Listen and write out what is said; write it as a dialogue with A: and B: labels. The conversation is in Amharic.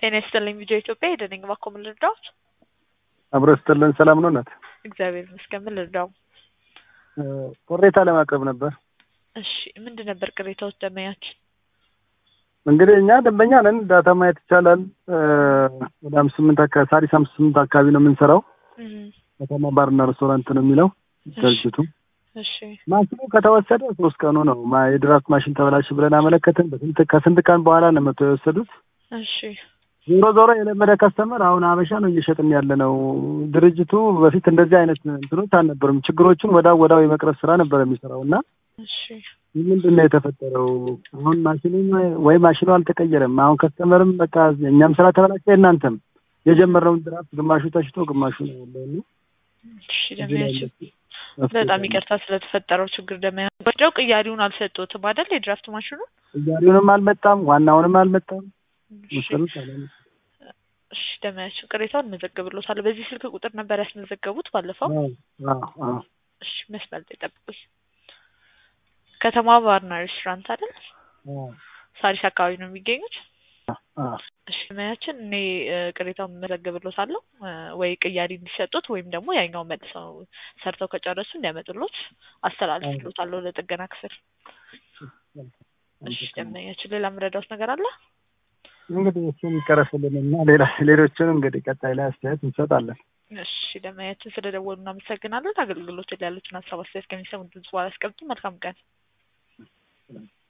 A: ጤና ይስጥልኝ ቪዲዮ ኢትዮጵያ ሄደነኝ እባክዎ ምን ልርዳዎት?
B: አብሮ ስትልን ሰላም ነው እናት?
A: እግዚአብሔር ይመስገን ምን ልርዳው?
B: ቅሬታ ለማቅረብ ነበር።
A: እሺ ምንድን ነበር ቅሬታዎች ደንበኛችን?
B: እንግዲህ እኛ ደንበኛ ነን። ዳታ ማየት ይቻላል። ወደ አምስት ስምንት አካባቢ ሳሪስ አምስት ስምንት አካባቢ ነው የምንሰራው። ከተማ ባርና ሬስቶራንት ነው የሚለው ድርጅቱ።
A: እሺ
B: ማሽኑ ከተወሰደ ሶስት ቀኑ ነው። ማ- የድራፍት ማሽን ተበላሽ ብለን አመለከትን። በስንት ከስንት ቀን በኋላ ነው መጥተው የወሰዱት።
A: እሺ
B: ዞሮ ዞሮ የለመደ ከስተመር አሁን ሀበሻ ነው እየሸጥን ያለ ነው። ድርጅቱ በፊት እንደዚህ አይነት እንትኖች አልነበሩም። ችግሮቹን ወዳው ወዳው የመቅረፍ ስራ ነበር የሚሰራው እና
A: እሺ
B: ምንድን ነው የተፈጠረው? አሁን ማሽኑ ወይ ማሽኑ አልተቀየረም። አሁን ከስተመርም በቃ እኛም ስራ ተበላሸ፣ እናንተም የጀመርነውን ድራፍት ግማሹ ተሽቶ ግማሹ ነው ያለው እና
A: እሺ ደንበኛችን በጣም ይቅርታ ስለተፈጠረው ችግር ደንበኛ ወዲያው ቅያሪውን አልሰጡትም አይደል? የድራፍት ማሽኑ
B: እያሪውንም አልመጣም፣ ዋናውንም አልመጣም።
A: እሺ
B: መሰሉት አላለም።
A: እሺ ደንበኛችን ቅሬታውን እንመዘግብሎታል። በዚህ ስልክ ቁጥር ነበር ያስመዘገቡት ባለፈው?
B: አዎ፣ አዎ፣ አዎ።
A: እሺ መስመር ላይ ጠብቁኝ። ከተማ ባርና ሬስቶራንት አይደል?
B: አዎ፣
A: ሳሪስ አካባቢ ነው የሚገኙት?
B: አዎ።
A: እሺ ደንበኛችን እኔ እ፣ ቅሬታውን መዘግብሎታለሁ እ፣ ወይ ቅያሪ እንዲሰጡት ወይም ደግሞ ያኛው መልሰው ሰርተው ከጨረሱ እንዲያመጡሎት አስተላልፍሎታለሁ ለጥገና ክፍል። እሺ ደንበኛችን ሌላ የምረዳውት ነገር አለ?
B: እንግዲህ እሱን ይቀረፍልን እና ሌላ ሌሎችን እንግዲህ ቀጣይ ላይ አስተያየት እንሰጣለን።
A: እሺ ደንበኛችን ስለደወሉ እናመሰግናለን። አገልግሎት ላይ ያሉትን ሀሳብ አስተያየት ከሚሰሙ ድምጽ በኋላ አስቀምጡ። መልካም ቀን።